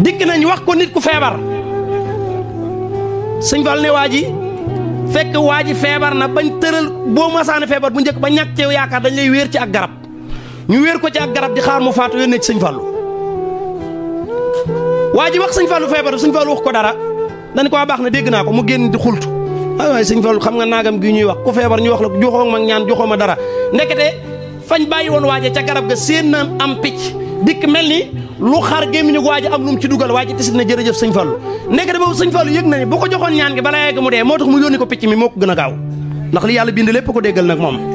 dikk nañ wax ko nit ku feebar sëñ Fall ne waa ji fekk waa ji feebar na bañ tëral boo masaane feebar bu njëkk ba ñàkk ci yaakaar dañ lay wéer ci ak garab ñu wéer ko ci ak garab di xaar mu faatu yónnee ci sëñ Fallu waa ji wax sëñ Fallu feebar sëñ Fallu wax ko dara dañ ko waa baax na dégg naa ko mu génn di xultu waaye waaye sëñ Fallu xam nga naagam gi ñuy wax ku feebar ñu wax la joxoo ma ñaan joxoo ma dara ndekete fañ bàyyi woon waaje ca garab ga seen na am picc dikk mel ni lu xar gémmiñu waaji am lu mu ci dugal waaji tisit na jërëjëf sëñ Fallu ndekete boobu sëñ Fallu yëg na ni bu ko joxoon ñaan gi balaa yegg mu dee moo tax mu yónni ko picc mi moo ko gën a gaaw ndax li yàlla bind lépp ko déggal nag moom